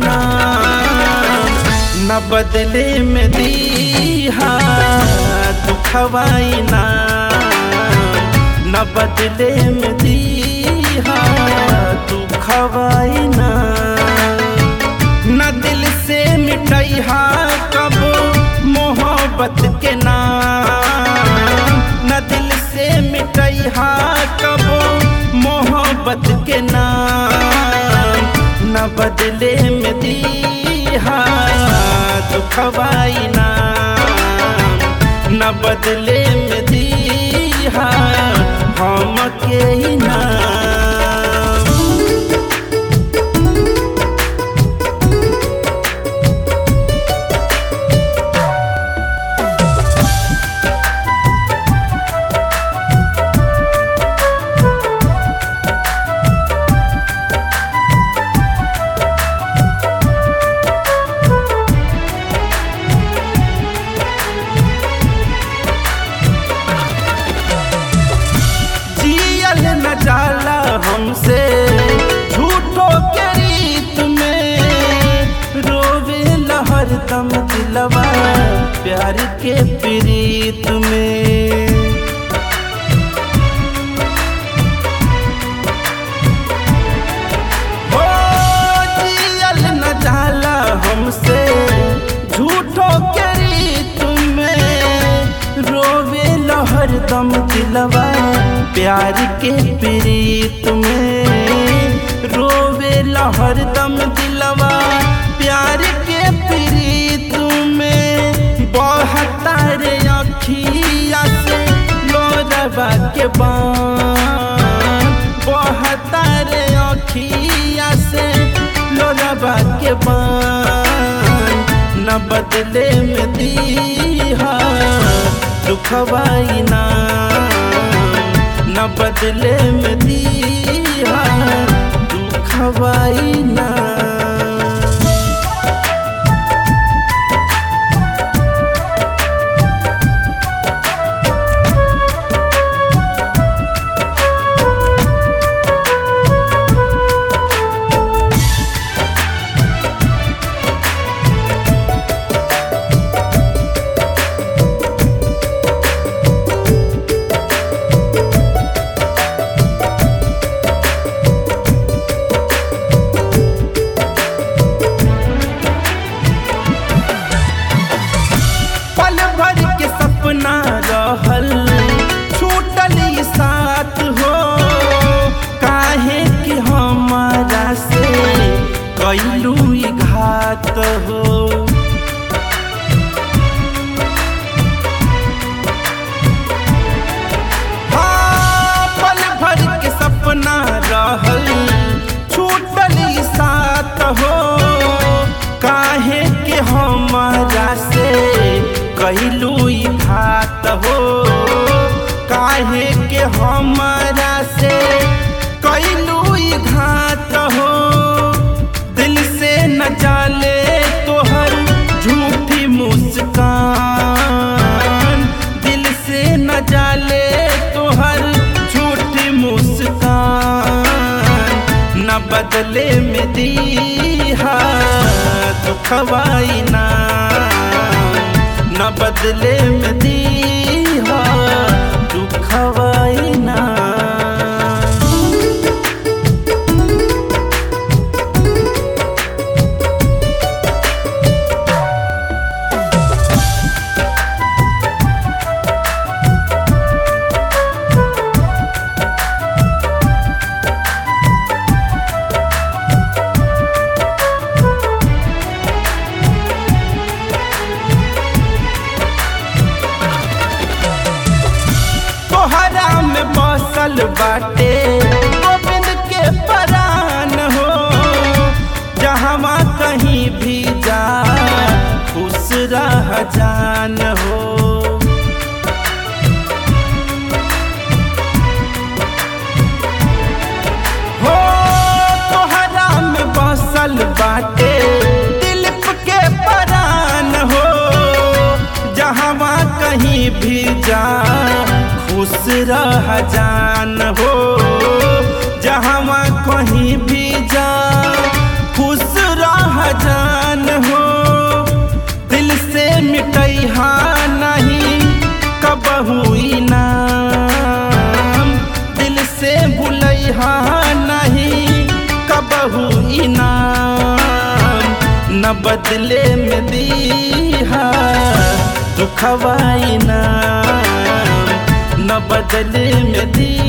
नाम न बदले में दीहा दुखवाई नाम न बदले में दीहा दुखवाई नाम न दिल से मिटैहा कब मोहब्बत के नाम न दिल से मिटैहा कब मोहब्बत के नाम न बदले में दीहा दुखवाई नाम न बदले में दीहा हम के ही नाम जियल न जाला हमसे झूठो के रीत में रोवे लहर दम दिलवा प्यार के प्रीत में हो जियल न जाला हमसे झूठो के रीत में रोवे लहर दम दिलवा प्यार के प्रीत में रोवे लहर दम दिलवा प्यार के प्रीत में बहता रे अखिया से लोरवा के बान बहता रे अखिया से लोरवा के बान न बदले में दीहा दुखवाई नाम न बदले में दीहा दुखवाई नाम पल भर के सपना रहल छूटल ई साथ हो काहे कि हमारा से कैलू ई घात हो हाँ, पल भर के सपना रहल छूटल ई साथ हो काहे के हमारा से कहलू ई घात हो काहे के हमारा से कहलू ई घात हो दिल से न जाले तोहर झूठी मुस्कान दिल से न जाले तोहर झूठी मुस्कान न बदले में दीहा दुखवाई नाम न बदले में दीहा दुखवाई नाम तोहरा में बसल बाटे गोविंद के परान हो जहाँ कहीं भी जा खुश रह जान हो हो तोहरा में बसल बाटे दिलीप के परान हो जहाँ कहीं भी जा खुश रह जान हो जहाँ कहीं भी जा खुश रह न बदले में दीहा दुखवाई ना न बदले में दी